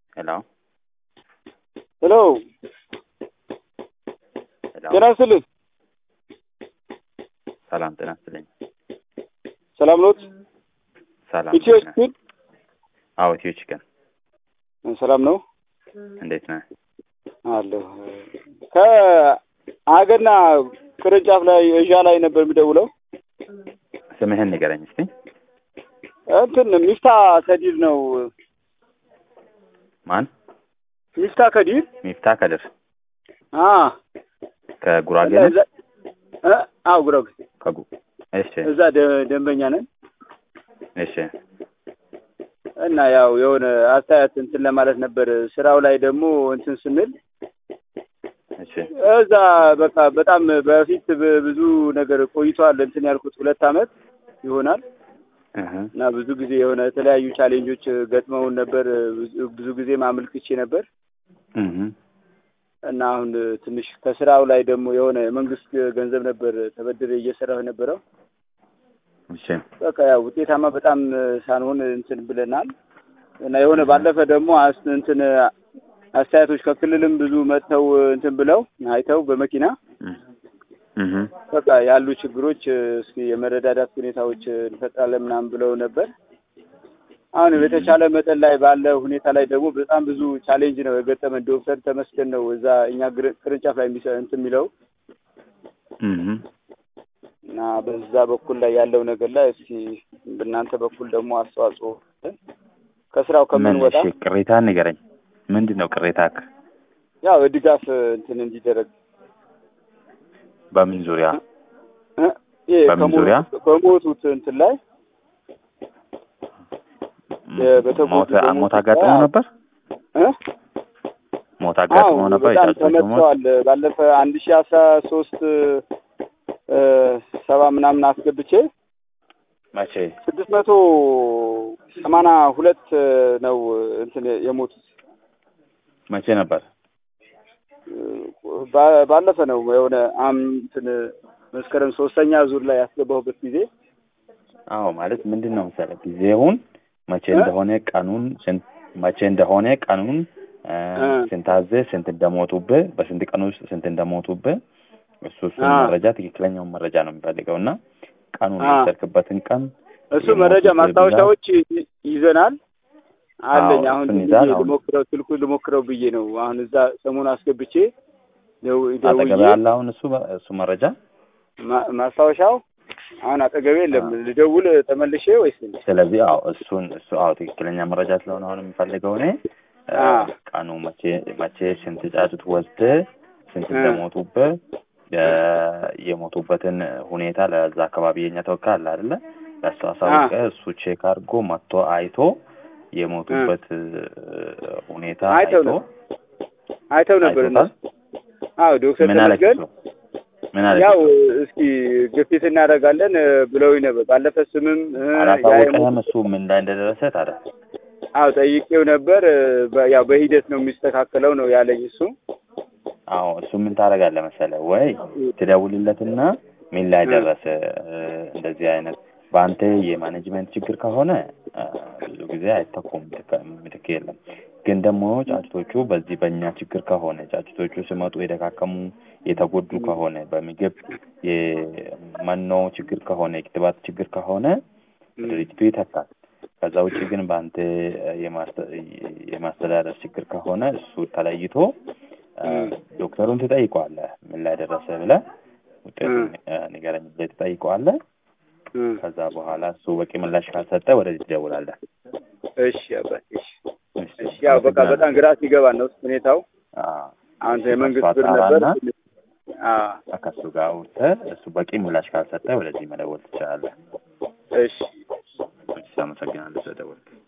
ሄሎ ሄሎ ሄሎ ጤና ይስጥልኝ። ሰላም ጤና ይስጥልኝ። ሰላም ኖት? ሰላም ኢትዮ ነህ? ስፒድ አዎ ኢትዮ ቺክን ሰላም ነው እንዴት ነህ? አለሁ። ከአገና ቅርንጫፍ ላይ እዣ ላይ ነበር የሚደውለው። ስምህን ንገረኝ እስቲ። እንትን ሚፍታ ከዲር ነው። ማን? ሚፍታ ከዲር ሚፍታ ከድር አ ከጉራጌ ነህ? እዛ- እ? አዎ ጉራጌ ከጉ እሺ እዛ ደ- ደንበኛ ነን እሺ እና ያው የሆነ አስተያየት እንትን ለማለት ነበር። ስራው ላይ ደግሞ እንትን ስንል እሺ እዛ በቃ በጣም በፊት ብ- ብዙ ነገር ቆይቷል። እንትን ያልኩት ሁለት አመት ይሆናል እህ እና ብዙ ጊዜ የሆነ የተለያዩ ቻሌንጆች ገጥመውን ነበር። ብዙ- ብዙ ጊዜ ማመልክቼ ነበር እህ እና አሁን ትንሽ ከስራው ላይ ደግሞ የሆነ የመንግስት ገንዘብ ነበር ተበድሬ እየሰራሁ የነበረው። እሺ በቃ ያው ውጤታማ በጣም ሳንሆን እንትን ብለናል እና የሆነ ባለፈ ደግሞ አስ እንትን አስተያየቶች ከክልልም ብዙ መጥተው እንትን ብለው አይተው በመኪና እህ በቃ ያሉ ችግሮች እስኪ የመረዳዳት ሁኔታዎች እንፈጥራለን ምናምን ብለው ነበር። አሁን በተቻለ መጠን ላይ ባለ ሁኔታ ላይ ደግሞ በጣም ብዙ ቻሌንጅ ነው የገጠመን። ዶክተር ተመስገን ነው እዛ እኛ ግር- ቅርንጫፍ ላይ የሚሰ እንትን የሚለው እህ እና በዛ በኩል ላይ ያለው ነገር ላይ እስኪ በእናንተ በኩል ደግሞ አስተዋጽኦ ከስራው ምን ከምንወጣ እሺ ቅሬታህን ንገረኝ። ምንድን ነው ቅሬታክ? ያው ድጋፍ እንትን እንዲደረግ በምን ዙሪያ? እ? ይሄ በምን ከሞቱ- ዙሪያ? ከሞቱት እንትን ላይ በተጎዱ ሞት በሞት ሞት አጋጥሞ ላይ- ነበር? እ? ሞት አጋጥሞ አዎ ነበር? በጣም የጫጩቶቹ ሞት? ተመትተዋል። ባለፈ አንድ ሺ አስራ ሶስት ሰባ ምናምን አስገብቼ መቼ? ስድስት መቶ ሰማንያ ሁለት ነው እንትን የሞቱት መቼ ነበር? ባ- ባለፈ ነው የሆነ አም እንትን መስከረም ሶስተኛ ዙር ላይ ያስገባሁበት ጊዜ አዎ ማለት ምንድን ነው መሰለህ ጊዜውን መቼ እ? እንደሆነ ቀኑን ስንት መቼ እንደሆነ ቀኑን እ፣ እ። ስንት አዘህ ስንት እንደሞቱብህ በስንት ቀን ውስጥ ስንት እንደሞቱብህ እሱ እሱን አ። መረጃ ትክክለኛውን መረጃ ነው የሚፈልገው እና ቀኑን አ። የወሰድክበትን ቀን እሱ የሞቱት መረጃ ብዛት- ማስታወሻዎች ይ- ይዘናል አለኝ። አዎ፣ አሁን እሱን ዝም ይዛል። ብዬ አሁን ልሞክረው ስልኩ ልሞክረው ብዬ ነው አሁን እዛ ሰሞኑን አስገብቼ ደው- አጠገብ ደውዬ ያለ አሁን እሱ እሱ መረጃ ማ- ማስታወሻው አሁን አጠገቤ የለም። አ። ልደውል ተመልሼ ወይስ እንዴት? ስለዚህ አዎ እሱን እሱ አዎ ትክክለኛ መረጃ ስለሆነ አሁን የምፈልገው እኔ እ፣ አ። ቀኑ መቼ መቼ ስንት ጫጩት ወስደህ ስንት እ። እንደሞቱብህ እ፣ የሞቱበትን ሁኔታ ለዛ አካባቢ የኛ ተወካይ አለ አይደለ ለእሱ አሳውቀህ እሱ ቼክ አድርጎ መጥቶ አይቶ የሞቱበት እ፣ ሁኔታ አይተው አይቶ ነበር። አይተው ነበር አይቶታል? እነሱ። አዎ ዶክተር ምን አለች ተመስገን እሱ? ምን አለች ያው እሱ? እስኪ ግፊት እናደርጋለን እ፣ ብለውኝ ነበር። ባለፈ ስምም እ፣ ያ አላሳወቀህም የሞት- እሱ ምን ላይ እንደደረሰ ታዲያ አዎ ጠይቄው ነበር። እ፣ በ- ያው በሂደት ነው የሚስተካከለው ነው ያለኝ እሱ። አዎ እሱ ምን ታደርጋለህ መሰለህ ወይ ትደውልለትና ምን ላይ እ። ደረሰ እ፣ እንደዚህ አይነት በአንተ የማኔጅመንት ችግር ከሆነ እ፣ ብዙ ጊዜ አይተኩም ምትክ- ምትክ የለም ግን ደግሞ ጫጭቶቹ በዚህ በእኛ ችግር ከሆነ ጫጭቶቹ ሲመጡ የደካከሙ የተጎዱ ከሆነ በምግብ የመኖ ችግር ከሆነ የክትባት ችግር ከሆነ ድርጅቱ ይተካል ከዛ ውጭ ግን በአንተ እ፣ የማስተ- የማስተዳደር ችግር ከሆነ እሱ ተለይቶ እ፣ እ። ዶክተሩን ትጠይቀዋለህ ምን ላይ ደረሰ ብለህ ውጤቱን እ፣ ንገረኝ ብለህ ትጠይቀዋለህ እ። ከዛ በኋላ እሱ በቂ ምላሽ ካልሰጠ ወደዚህ ትደውላለህ እሺ አባቴ እሺ። እሺ፣ እሺ ያው በቃ አመሰግናለሁ። በጣም ግራ ሲገባ ነው ሁኔታው። አዎ፣ አሁን እሱ የመንግስት ከእሱ ብር ነበር። አጣራና አዎ ከእሱ ጋር አውርተህ እሱ በቂ ምላሽ ካልሰጠ ወደዚህ መደወል ትችላለህ እሺ እሺ አመሰግናለሁ ስለደወልክ